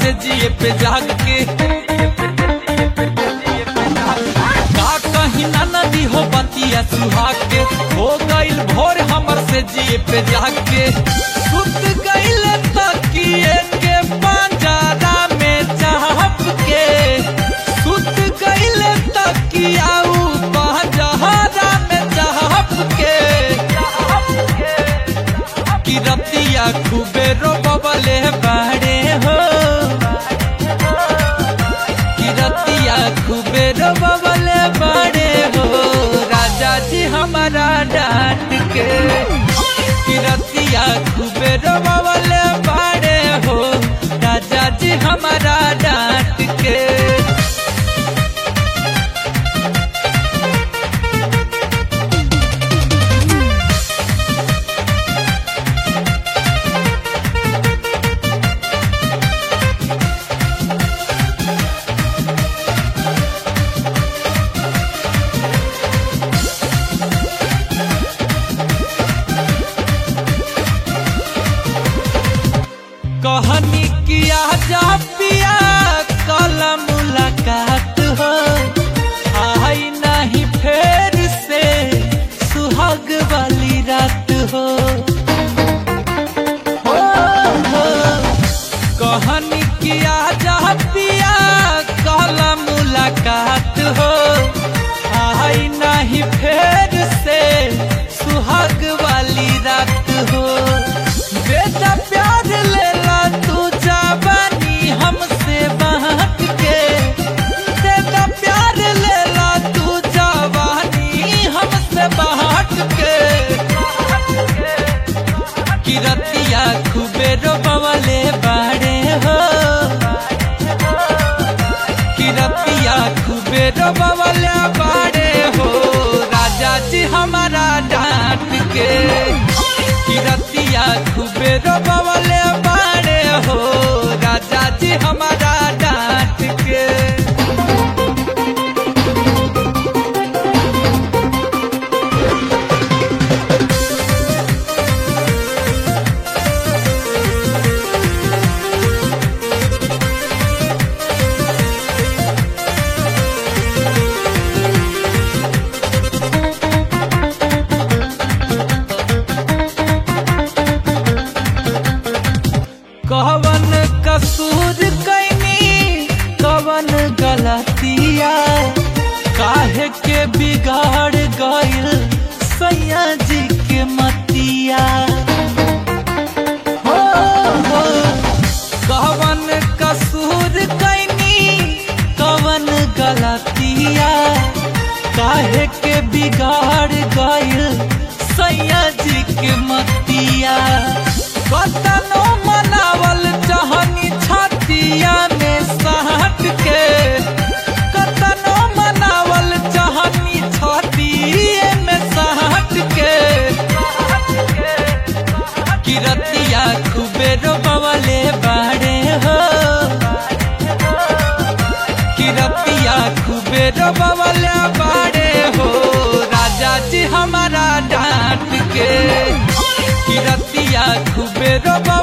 से जिए पे जाग के का कहीं ना नदी हो बतिया सुहाग के हो गइल भोर हमर से जिए पे जाग के सुत गइल तकिए के पंजरा में चाहप के सुत गइल तकिया ऊ पंजरा में चाहप के कि रतिया खूबे रोबले बाड़े हो कि रतिया खूबे रोबले बाड़े हो राजा जी हमारा डांट के कि रतिया खूबे रोबले बाड़े हो राजा जी हमारा डांट के कहानी किया जा पिया कल मुलाकात हो आई नहीं फेर से सुहाग वाली रात हो हो, हो। कहानी किया जा पिया कल मुलाकात हो आई नहीं फेर से सुहाग वाली रात हो बेटा प्यार लेला तू जवानी हमसे बांट के बेटा प्यार लेला तू जवानी हमसे बांट के किरतिया खूबे रोबवले बाड़े हो किरतिया खूबे रोबवले बाड़े हो राजा जी हमारा डांट के किरतिया खूबे रोबवले बाड़े हो राजा जी हमारा डांट के कवन कसूर कैनी कवन गलतिया काहे के बिगाड़ गइल सैया जी के मतिया हो, हो। कवन कसूर कैनी कवन गलतिया काहे के बिगाड़ गइल सैया जी के मतिया कतनो मनावल चाहनी छतिया में सहट के कतनो मनावल चाहनी छतिए में सहट के किरतिया खूबे रोबवले बाड़े हो किरतिया खूबे रोबवले बाड़े हो राजा जी हमारा डांट के किरतिया खूबे रोबा